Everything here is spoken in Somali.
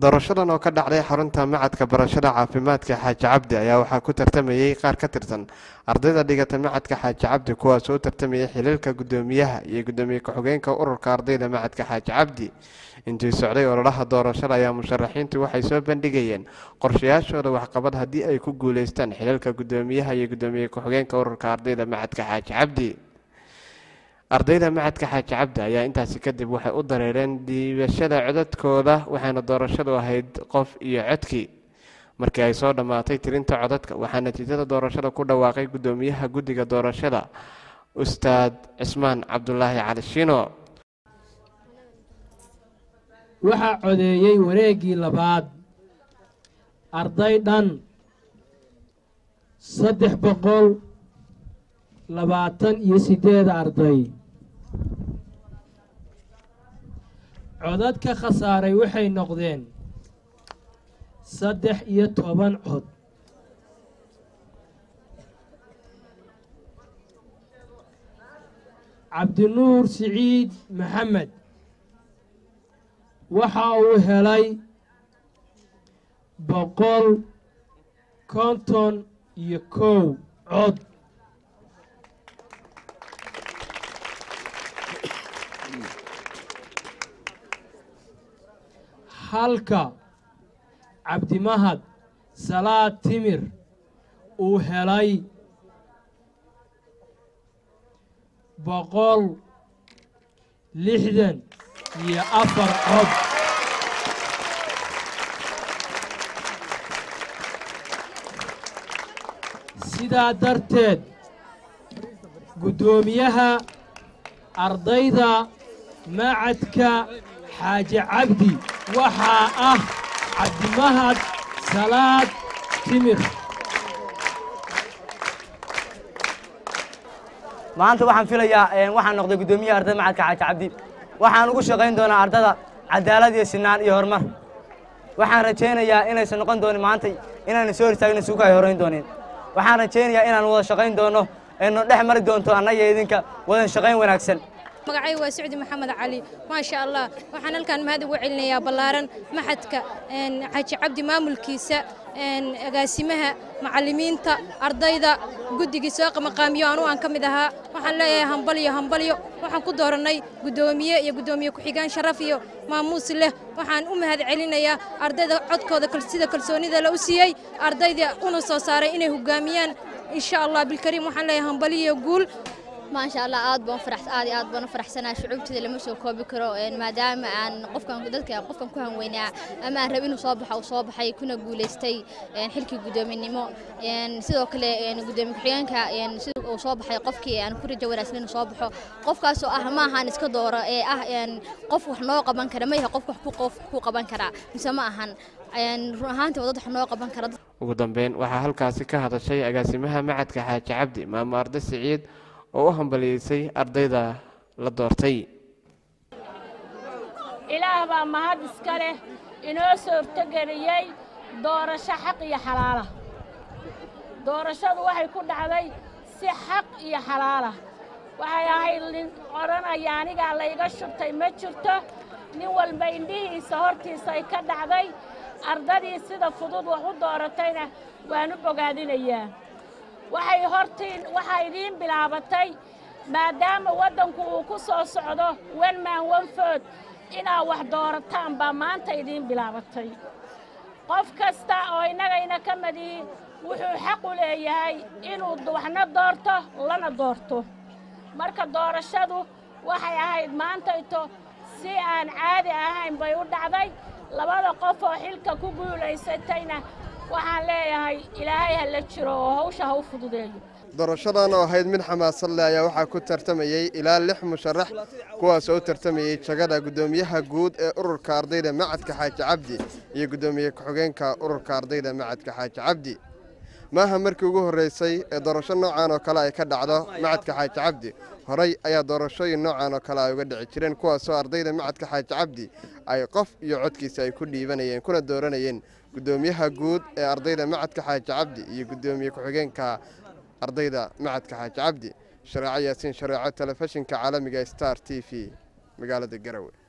doorashadan oo ka dhacday xarunta macadka barashada caafimaadka xaaji cabdi ayaa waxaa ku tartamayey qaar ka tirsan ardayda dhigata macadka xaaji cabdi kuwaas oo u tartamayay xiliilka guddoomiyaha iyo guddoomiye ku-xigeenka ururka ardayda macadka xaaji cabdi intii socday ololaha doorashada ayaa musharaxiintu waxay soo bandhigayeen qorshayaashooda waxqabad haddii ay ku guuleystaan xiliilka guddoomiyaha iyo guddoomiye ku-xigeenka ururka ardayda macadka xaaji cabdi ardayda macadka xaaji cabdi ayaa intaasi kadib waxay u dareereen diibashada codadkooda waxaana doorashadu ahayd qof iyo codkii markii ay soo dhammaatay tirinta codadka waxaa natiijada doorashada ku dhawaaqay guddoomiyaha guddiga doorashada ustaad cismaan cabdulaahi cali shino waxaa codeeyey wareeggii labaad arday dhan saddex boqol labaatan iyo siddeed arday codad ka khasaaray waxay noqdeen saddex iyo toban cod cabdinuur siciid maxamed waxa uu helay boqol konton iyo kow cod halka cabdimahad salaad timir uu helay boqol lixdan iyo afar cod sidaa darteed guddoomiyaha ardayda macadka xaaji cabdi waxaa ah cabdimahad salaad timir maanta waxaan filayaa waxaan noqday guddoomiyaha ardayda macadka xaaji cabdi waxaan ugu shaqayn doonaa ardada cadaalad iyo sinaan iyo horumar waxaan rajaynayaa inaysan noqon doonin maanta inaana soo hortaagna suuka ay horayn doonin waxaan rajaynayaa inaan wada shaqayn doono aynu dhex mari doonto annaga idinka wadan shaqayn wanaagsan magacay waa sacdi maxamed cali maasha allah waxaan halkaan mahad ugu celinayaa ballaaran maxadka xaaji cabdi maamulkiisa agaasimaha macallimiinta ardayda guddigii soo maqaamiyo anu aan ka mid ahaa waxaan leeyahay hambalyo hambalyo waxaan ku doorannay guddoomiye iyo guddoomiye ku-xigaan sharaf iyo maamuus leh waxaan u mahad celinayaa ardayda codkooda sida kalsoonida la u siiyey ardayda una soo saaray inay hoggaamiyaan insha allah bilkariim waxaan leeyahay hambalyo guul maasha allah aad baan farax aad iyo aad baan u faraxsanahay shucuubteeda lama soo koobi karo maadaama aan qofkan dadka qofkan ku hanweynaa ama aan rab inuu soo baxo uu soo baxay kuna guulaystay xilkii guddoominimo sidoo kale guddoomiye ku-xigeenka sida uu soo baxay qofkii aan ku rajo wanaagsan inuu soo baxo qofkaasoo ah ma ahan iska dooro ee ah qof wax noo qaban kara ma yahay qof wax qof ku qaban karaa mise ma ahan run ahaantii wadad wax noo qaban kara ugu dambeyn waxaa halkaasi ka hadashay agaasimaha macadka xaaji cabdi maamo arda siciid oo u hambaliyeysay ardayda la doortay ilaah baa mahad iska leh inoo suurtogeliyey doorasho xaq iyo xalaala doorashadu waxay ku dhacday si xaq iyo xalaala waxay ahayd nin odhanaya anigaa layga shubtay ma jirto nin walba indhihiisa hortiisa ay ka dhacday ardadii sida fudud wax u dooratayna waan u bogaadinayaa waxay hortiin waxaa idiin bilaabatay maadaama waddanku uu ku soo socdo wan maan wan food inaad wax doorataan baa maanta idiin bilaabatay qof kasta oo innagayna ka madihi wuxuu xaq u leeyahay inuu waxna doorto lana doorto marka doorashadu waxay ahayd maantayto si aan caadi ahayn bay u dhacday labada qof oo xilka ku guulaysatayna waxaan leeyahay ilaahay ha la jiro oo hawsha ha u fududeeyo doorashadan oo ahayd mid xamaasad leh ayaa waxaa ku tartamayey ilaa lix musharax kuwaas oo u tartamayey jagada guddoomiyaha guud ee ururka ardayda macadka xaaji cabdi iyo guddoomiye ku-xigeenka ururka ardayda macadka xaaji cabdi maaha markii ugu horreysay ee doorasho noocan oo kale ay ka dhacdo macadka xaaji cabdi horey ayaa doorashooyin noocan oo kale ay uga dhici jireen kuwaasoo ardayda macadka xaaji cabdi ay qof iyo codkiisa ay ku dhiibanayeen kuna dooranayeen guddoomiyaha guud ee ardayda macadka xaaji cabdi iyo guddoomiye ku-xigeenka ardayda macadka xaaji cabdi shareeco yaasiin shareeco telefishinka caalamiga star t v magaalada garowe